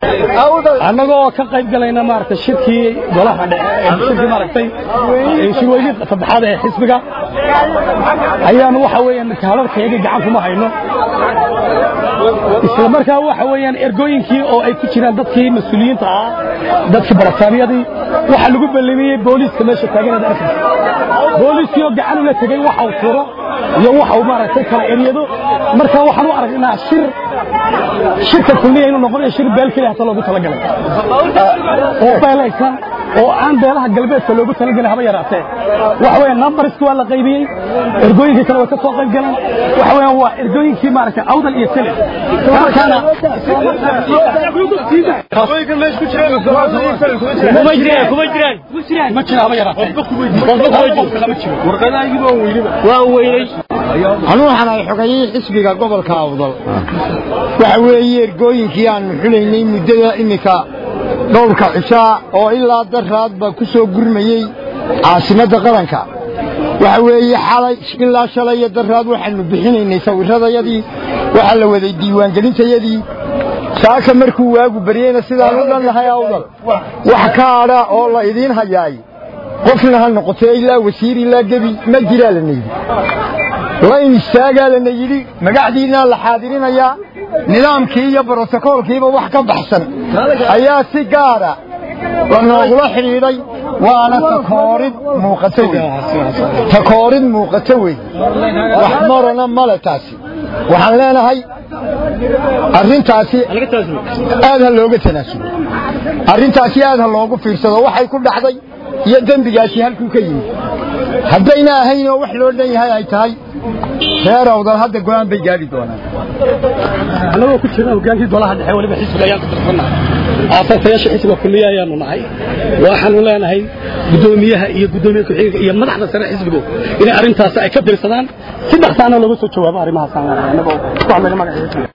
annagoo ka qayb galayna maaragtay shirkii golaha shirkii maaragtay shirweynii saddexaad ee xisbiga ayaanu waxa weeyaan kaalarkayaga gacan kuma hayno isla markaa waxa weeyaan ergooyinkii oo ay ku jiraan dadkii mas-uuliyiinta ahaa dadkii barataabiyadii waxa lagu ballamiyey booliiska meesha taaganada arkaysa booliiskii oo gacan ula tegey waxa uu furo iyo waxa uu maaragtay kala eryado marka waxaan u aragnaa shir shirka kulliya inuu noqonayo shir beel keliya hata loogu talagalay oo beelaysan oo aan beelaha galbeedka loogu talagalay haba yaraatee waxa weeyaan numberski waa la qaybiyey ergooyinkii kale way ka soo qayb galeen waxa weeyaan waa ergooyinkii maaragtay awdal iyo sele markaana kuma jiraan kuma jiraan ma jira haba yaraatee waa weynay anuu waxaan ahay xogayihii xisbiga gobolka awdal waxa weeye ergooyinkii aanu xulaynay muddada iminka dhowrka cishaa oo ilaa daraadba ku soo gurmayey caasimadda qaranka waxa weeye xalay ilaa shalay iyo daraad waxaanu bixinaynay sawirradayadii waxaa la waday diiwaangelintayadii saaka markuu waagu baryeyna sidaan u dhannahay awdal wax ka adha oo la idiin hayaay qofna ha noqotee ilaa wasiir ilaa gebi ma jiraa lana yidhi layn istaagaa lana yidhi magacdiinaa la xaadirinayaa nidaamkii iyo brotokoolkiiba wax ka baxsan ayaa si gaara lanoogula xidhiidhay waana takoorid muuqato wey takoorid muuqato wey wax marana male taasi waxaan leenahay arrintaasi aad ha looga tanaasulo arrintaasi aad ha loogu fiirsado waxay ku dhacday iyo dembigaasi halkuu ka yimid haddayna ahayn oo wax loo dhan yahay ay tahay reer awdal hadda go'aan bay gaadhi doonaan annagoo ku jirna hogaankii golaha dhexe weliba xisbiga ayaan ku tirsannahay aasasayaasha xisbiga kulliya ayaanu nahay waxaanu leenahay guddoomiyaha iyo guddoomiye ku-xigeenka iyo madaxda sare xisbigu inay arrintaas ay ka dirsadaan si dhaqsaana looga soo jawaabo arrimahaas aan leenahay annagoo ku hadlayna magaca xisbiga